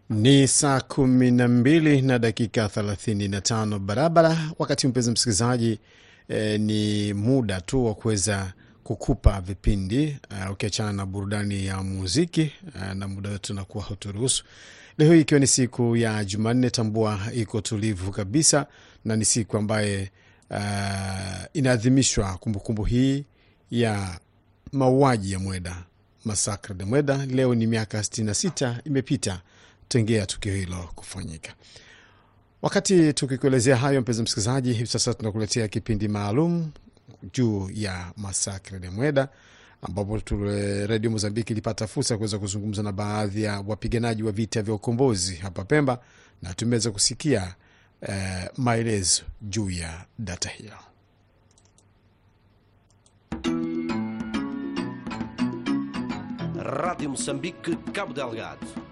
Ni saa kumi na mbili na dakika thelathini na tano barabara. Wakati mpenzi msikilizaji, eh, ni muda tu wa kuweza kukupa vipindi uh, ukiachana na burudani ya muziki uh, na muda wetu unakuwa hauturuhusu. Leo hii ikiwa ni siku ya Jumanne, tambua iko tulivu kabisa, na ni siku ambaye uh, inaadhimishwa kumbukumbu hii ya mauaji ya Mweda, masakre de Mweda. Leo ni miaka 66 imepita tengea tukio hilo kufanyika. Wakati tukikuelezea hayo, mpenzi msikilizaji, hivi sasa tunakuletea kipindi maalum juu ya masakre de Mweda, ambapo redio Mozambiki ilipata fursa ya kuweza kuzungumza na baadhi ya wapiganaji wa vita vya ukombozi hapa Pemba, na tumeweza kusikia eh, maelezo juu ya data hiyo. Rádio Moçambique, Cabo Delgado.